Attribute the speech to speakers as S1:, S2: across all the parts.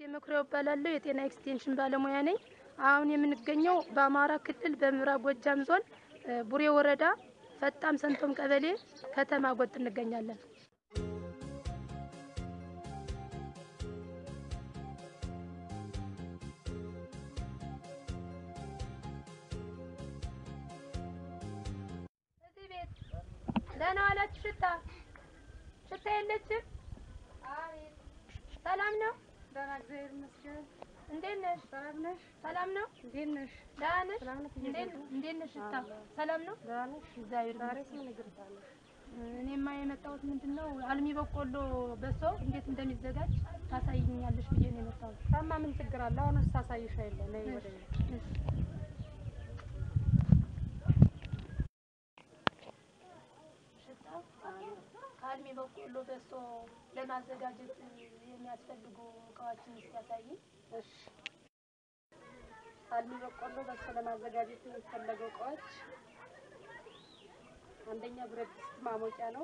S1: መኩሪያው እባላለሁ። የጤና ኤክስቴንሽን ባለሙያ ነኝ። አሁን የምንገኘው በአማራ ክልል በምዕራብ ጎጃም ዞን እ ቡሬ ወረዳ ፈጣም ሰንቶም ቀበሌ ከተማ ጎጥ እንገኛለን። እዚህ ቤት ደህና ዋላችሁ? ሽታ ሽታ የለችም? ሰላም ነው?
S2: ደህና እግዚአብሔር ይመስገን።
S1: እንዴት ነሽ?
S2: ሰላም ነሽ?
S1: ሰላም ነው?
S2: እንዴት ነሽ?
S1: ደህና ነሽ?
S2: ሰላም ነሽ?
S1: እንዴት እንዴት ነሽ? ሽታ ሰላም ነው?
S2: ደህና ነሽ?
S1: እግዚአብሔር
S2: ዛሬ
S1: ይመስገን።
S2: ምን ነገር ታለሽ?
S1: እኔማ የመጣሁት ምንድን ነው አልሚ በቆሎ በሶ እንዴት እንደሚዘጋጅ ታሳይኛለሽ ብዬ ነው የመጣሁት።
S2: ታማ ምን ችግር አለ? አሁን ሳሳይሽ አይደለ? ነይ ወደ እኔ።
S1: ሽታ ከአልሚ በቆሎ በሶ ለማዘጋጀት የሚያስፈልጉ እቃዎችን እስኪ ያሳይኝ።
S2: እሺ። አልሚ በቆሎ በሶ ለማዘጋጀት የሚፈለገው እቃዎች አንደኛ ብረት ድስት ማሞቂያ ነው።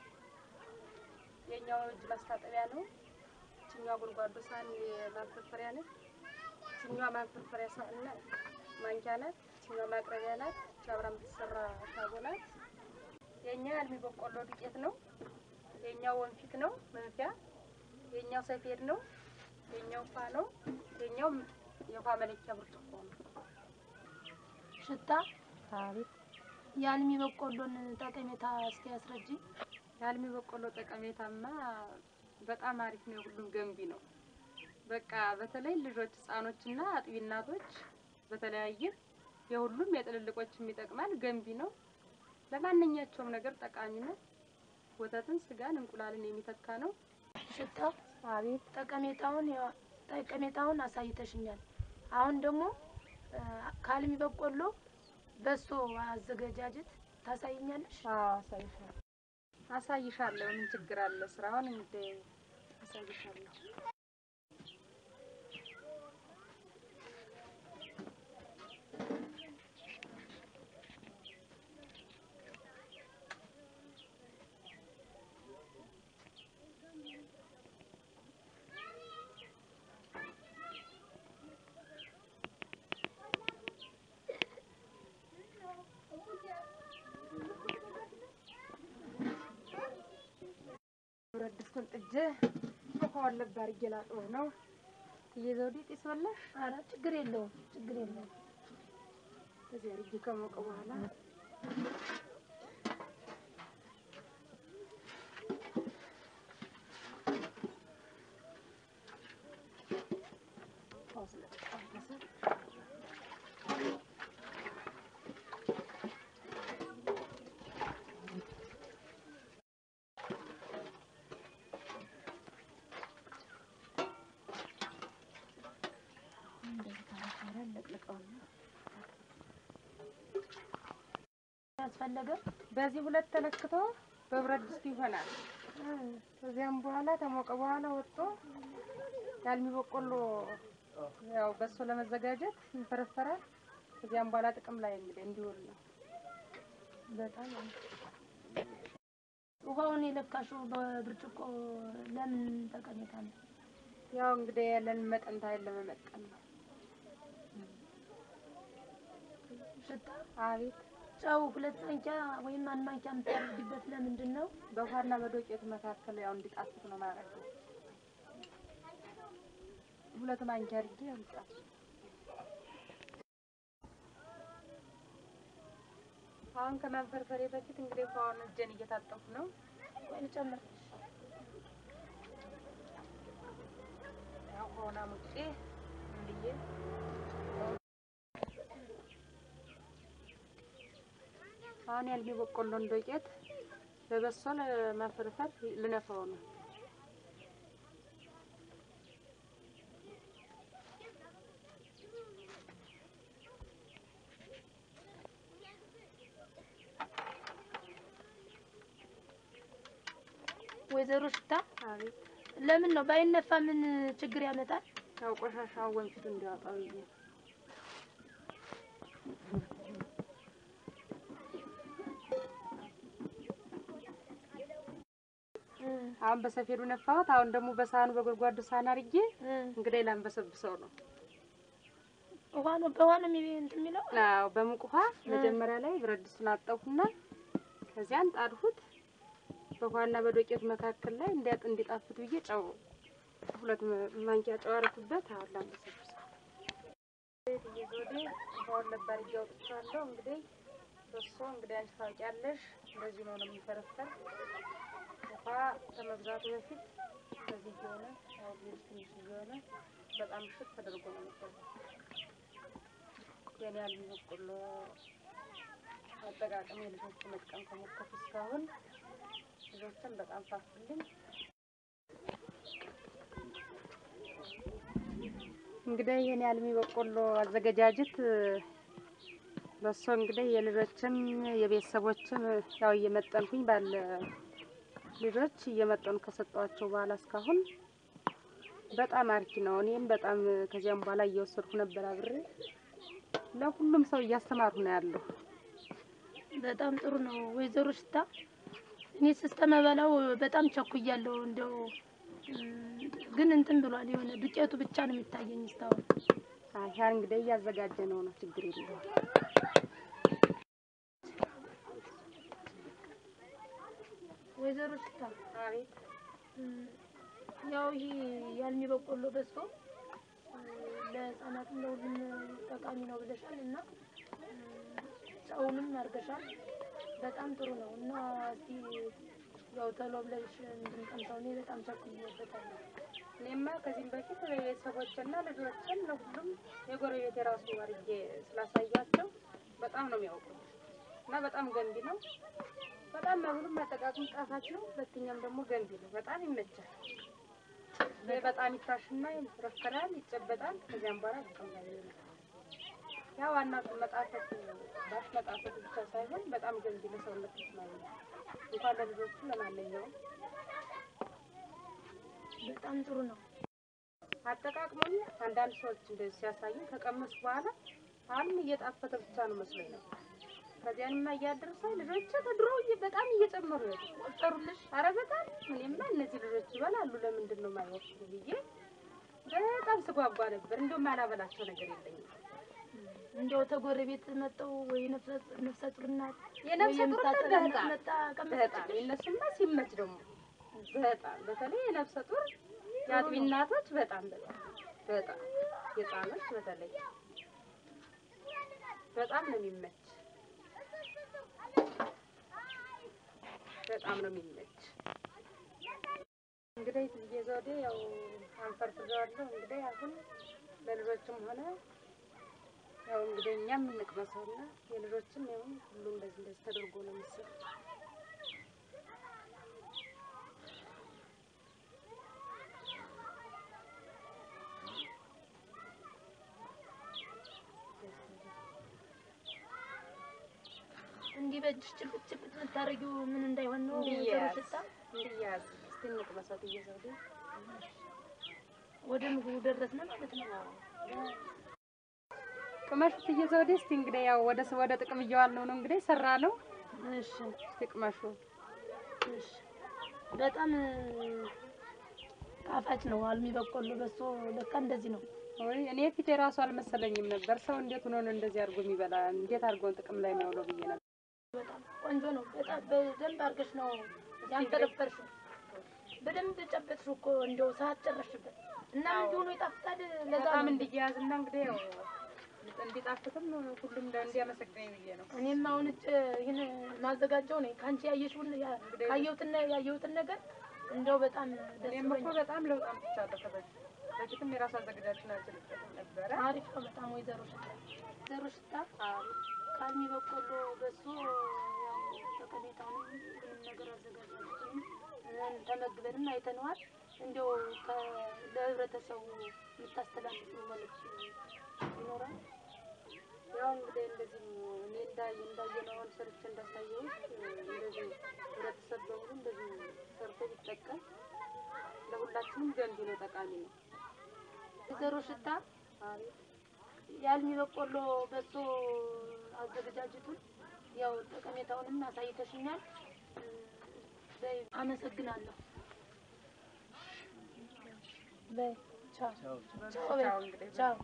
S2: የኛው እጅ ማስታጠቢያ ነው። ይችኛዋ ጎድጓዶ ሳህን የማንፈርፈሪያ ነች። ይችኛዋ ማንፈርፈሪያ ሳህን ናት፣ ማንኪያ ናት። ይችኛዋ ማቅረቢያ ናት። ይች አብራ የምትሰራ ካቦ ናት። የኛ አልሚ በቆሎ ዱቄት ነው። የኛው ወንፊት ነው መንፊያ። የኛው ሰፌድ ነው። የኛው ውሃ ነው። የኛው የውሃ መለኪያ ብርጭቆ ነው።
S1: ሽታ
S2: አቤት
S1: የአልሚ በቆሎን ጠቀሜታ እስኪ ያስረጅኝ።
S2: የአልሚ በቆሎ ጠቀሜታማ በጣም አሪፍ ነው። የሁሉም ገንቢ ነው። በቃ በተለይ ልጆች፣ ህጻኖችና አጥቢ እናቶች በተለያየ የሁሉም የጥልልቆችም ይጠቅማል። ገንቢ ነው። ለማንኛቸውም ነገር ጠቃሚ ነው። ወተትን፣ ስጋን፣ እንቁላልን የሚተካ ነው።
S1: ሽታ
S2: አቤት
S1: ጠቀሜታውን ያው- ጠቀሜታውን አሳይተሽኛል። አሁን ደግሞ እ፣ ከአልሚ በቆሎ በሶ አዘገጃጀት ታሳይኛለሽ።
S2: አሳይሻለሁ አሳይሻለሁ። ምን ችግር አለ? ስራውን እንደ አሳይሻለሁ። ብረት ድስቱን ጥጄ ውሃውን ለብ አድርጌ ላጥበው ነው። እየዘውዴ ጢስ በላሽ
S1: ኧረ ችግር የለውም ችግር የለውም።
S2: እዚህ አድርጌ ከሞቀ በኋላ ውሃው ስለተጠበሰ እንደዚህ ካረፈረ ለቅልቀውና
S1: ያስፈለገ
S2: በዚህ ሁለት ተለክቶ በብረት ድስት ይሆናል። ከዚያም በኋላ ተሞቀ በኋላ ወጥቶ የአልሚ በቆሎ ያው በሶ ለመዘጋጀት ይፈረፈራል። ከዚያም በኋላ ጥቅም ላይ እንግዲህ እንዲውል ነው።
S1: በጣም ውሃውን የለካሽው በብርጭቆ ለምን ጠቀሜታ ነው?
S2: ያው እንግዲህ ያለን መጠን ታይል ለመመጠን ነው።
S1: ሽታ
S2: አቤት
S1: ጨው ሁለት ማንኪያ ወይም አንድ ማንኪያ የምታደርጊበት ለምንድን ነው?
S2: በውሃና በዶቄቱ መካከል ያው እንዲጣፍጥ ነው ማለት ነው። ሁለት ማንኪያ አድርጌ ያምጣል። አሁን ከማንፈርፈሬ በፊት እንግዲህ ውሃውን እጄን እየታጠብኩ ነው።
S1: ወይ ልጨምር?
S2: ያው ውሃውን አሙቄ እንድዬ አሁን ያልሚ በቆሎን ዶቄት በበሶ ለማፈርፈር ልነፋው ነው።
S1: ወይዘሮ ሽታ
S2: አቤት
S1: ለምን ነው ባይነፋ ምን ችግር ያመጣል?
S2: ያው ቆሻሻው ወንፊቱ እንዲያወጣው ብዬ ነው። አሁን በሰፌዱ ነፋሁት። አሁን ደግሞ በሳህኑ በጎድጓዱ ሳህን አድርጌ እንግዲህ ላንበሰብሰው ነው።
S1: ውሃ ነው በውሃ ነው የሚ- እንትን የሚለው
S2: አዎ በሙቅ ውሃ መጀመሪያ ላይ ብረት ድስቱን አጠብኩና ከዚያን ጣድሁት። በውሃና በዶቄት መካከል ላይ እንዲያጥ እንዲጣፍጥ ብዬ ጨው ሁለት ማ- ማንኪያ ጨው አደረኩበት። አሁን ላንበሰብሰው እየዞዴ ውሃውን ነበር እያወጥቻለሁ። እንግዲህ በሶ እንግዲህ አንቺ ታውቂያለሽ፣ እንደዚህ ነው ነው የሚፈረፈር ውሃ ከመብዛቱ በፊት እንደዚህ እየሆነ ያው ትንሽ ትንሽ እየሆነ በጣም ሽት ተደርጎ ነው የሚበላው። የኔ ያህል በቆሎ አጠቃቀም የልጆች መጥቀም ከሞከርኩ እስካሁን ልጆችን በጣም ፋፍልኝ። እንግዲህ ይህን ያልሚ በቆሎ አዘገጃጀት በሶ እንግዲህ የልጆችም የቤተሰቦችም ያው እየመጠንኩኝ ባለ ልጆች እየመጠኑ ከሰጧቸው በኋላ እስካሁን በጣም አርኪ ነው። እኔም በጣም ከዚያም በኋላ እየወሰድኩ ነበር አብሬ ለሁሉም ሰው እያስተማሩ ነው ያለው።
S1: በጣም ጥሩ ነው ወይዘሮ ሽታ። እኔ ስስተመበላው በጣም ቸኩያለሁ። እንደው እም፣ ግን እንትን ብሏል የሆነ ዱቄቱ ብቻ ነው የሚታየኝ እስካሁን።
S2: አያ እንግዲህ እያዘጋጀ ነው ነው ችግር የለውም።
S1: ወይዘሮ ሽታ
S2: አቤት
S1: እም፣ ያው ይሄ ያልሚ በቆሎ በሶ እም፣ ለህፃናትም ለሁሉም ጠቃሚ ነው ብለሻል እና እም፣ ጨውንም አድርገሻል። በጣም ጥሩ ነው እና እስቲ ያው ቶሎ ብለሽ እንድንቀምሰው እኔ በጣም ቸኩዬበታለሁ።
S2: እኔማ ከዚህም በፊት ቤተሰቦችና ልጆችን ለሁሉም የጎረቤት የራሱ አድርጌ ስላሳያቸው በጣም ነው የሚያውቁት እና በጣም ገንቢ ነው። በጣም መብሉም አጠቃቅም ጣፋጭ ነው። ሁለተኛም ደግሞ ገንቢ ነው። በጣም ይመቻል። ይሄ በጣም ይታሽና ይፈረፈራል፣ ይጨበጣል። ከዚያም በኋላ ይቀመጣል። ያ ዋና መጣፈጥ ባሽ መጣፈጥ ብቻ ሳይሆን በጣም ገንቢ ለሰውነት ተስማሚ ነው። እንኳን ለልጆቹ ለማንኛውም
S1: በጣም ጥሩ ነው።
S2: አጠቃቅሞኝ አንዳንድ ሰዎች እንደዚህ ሲያሳዩ ከቀመሱ በኋላ አሁንም እየጣፈጠ ብቻ ነው መስሎኝ ነው። ከዚያንማ እያደረሰ ልጆች ከድሮ እየ- በጣም እየጨመሩ ነው ቆጠሩልሽ። ኧረ በጣም እኔማ እነዚህ ልጆች ይበላሉ ለምንድን ነው የማይወስዱ ብዬ በጣም ስጓጓ ነበር። እንደውም አላበላቸው ነገር የለኝም።
S1: እንደው ተጎረቤት መጠው ወይ ነፍሰ ነፍሰ ጡር እናት
S2: የነፍሰ
S1: ወይ
S2: ጡር
S1: የምታጠባ
S2: በጣም
S1: እናት መጣ
S2: በጣም
S1: ቀመሰችልሽ?
S2: የእነሱማ ሲመች ደግሞ በጣም በተለይ የነፍሰ ጡር የአጥቢ እናቶች በጣም በጣም በጣም የህፃኖች በተለይ በጣም ነው የሚመች በጣም ነው የሚመች። እንግዲህ ትዬ ዘውዴ ያው አንፈርፍሬዋለሁ። እንግዲህ አሁን ለልጆችም ሆነ ያው እንግዲህ እኛም እንቅመሰውና የልጆችም ያው ሁሉ እንደዚህ እንደዚህ ተደርጎ ነው የሚሰራው።
S1: እንዲህ በእጅሽ ጭልጥ ጭልጥ የምታደርጊው ምን እንዳይሆን ነው ወይዘሮ
S2: እንዲያዝ
S1: ሽታ?
S2: እንዲያዝ እስቲ እንቅመሰው ትዬ ዘውዴ።
S1: ወደ ምግቡ ደረስን ማለት ነው።
S2: ቅመሹ ትዬ ዘውዴ። እስቲ እንግዲህ ያው ወደ ወደ ጥቅም እየዋልነው ነው እንግዲህ ሰራ ነው።
S1: እሺ
S2: እስቲ ቅመሹ።
S1: እሺ። በጣም ጣፋጭ ነው አልሚ በቆሎ በሶ ለካ እንደዚህ ነው።
S2: ወይ እኔ ፊት የራሱ አልመሰለኝም ነበር። ሰው እንዴት ሆኖ ነው እንደዚህ አድርጎ የሚበላ? እንዴት አድርጎን ጥቅም ላይ የሚያውለው ብዬ ነበር።
S1: በጣም ቆንጆ ነው። በጣም በደንብ አድርገሽ ነው ያንፈረፈርሽው። በደንብ ጨበጥሽው እኮ እንደው ሰዓት ጨረሽበት እና ምን ሆኖ ይጣፍጣል። ለዛ
S2: በጣም
S1: ነው
S2: እንዲያያዝና እንግዲህ ያው እንዲጣፍጥም ሁሉም እንደ- እንዲያመሰግነኝ ብዬ ነው።
S1: እኔም አሁን እጭ ይህን ማዘጋጀው ነኝ ከአንቺ ያየሽውን ያ- ካየሁትን ያየሁትን ነገር እንደው በጣም ደስ
S2: እኔም እኮ
S1: ብሎኛል።
S2: በጣም ለውጥ አምጥቻለሁ ከበፊት በፊትም የራሱ አዘገጃችን አልችልበትም ነበረ።
S1: አሪፍ ነው በጣም ወይዘሮ ሽታ ወይዘሮ ሽታ ካልሚ በቆሎ በሶ ያው ጠቀሜታውንም ምንም ነገር አዘጋጃችንም ተመግበንም አይተነዋል። እንዲያው ከ- ለህብረተሰቡ የምታስተላልፊው መልዕክት ይኖራል?
S2: ያው እንግዲህ እንደዚህ እኔ እንዳየ እንዳየነው አሁን ሰርቼ እንዳሳየሁት እንደዚህ ህብረተሰብ በሙሉ እንደዚህ ሰርቶ ቢጠቀም ለሁላችንም ገንቢ ነው፣ ጠቃሚ ነው።
S1: ወይዘሮ ሽታ
S2: አሪፍ
S1: የአልሚ በቆሎ በሶ አዘገጃጀቱን ያው ጠቀሜታውንም አሳይተሽኛል። በይ አመሰግናለሁ። በይ ቻው
S2: ቻው
S1: ቻው በይ
S2: እንግዲህ
S1: ቻው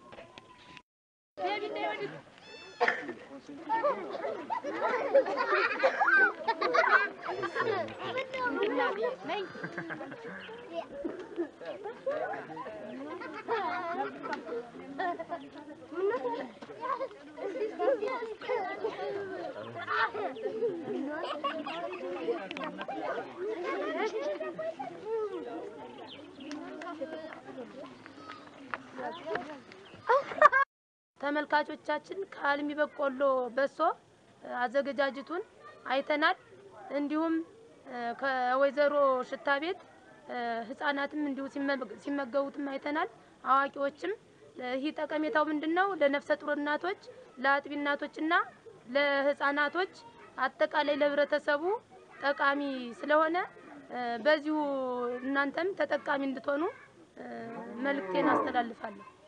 S1: ተመልካቾቻችን ከአልሚ በቆሎ በሶ አዘገጃጀቱን አይተናል። እንዲሁም እ፣ ከወይዘሮ ሽታ ቤት እ፣ ህጻናትም እንዲሁ ሲመ- ሲመገቡትም አይተናል። አዋቂዎችም እ፣ ይህ ጠቀሜታው ምንድን ነው? ለነፍሰ ጡር እናቶች፣ ለአጥቢ እናቶችና ለህጻናቶች አጠቃላይ ለህብረተሰቡ ጠቃሚ ስለሆነ እ፣ በዚሁ እናንተም ተጠቃሚ እንድትሆኑ እ፣ መልእክቴን አስተላልፋለሁ።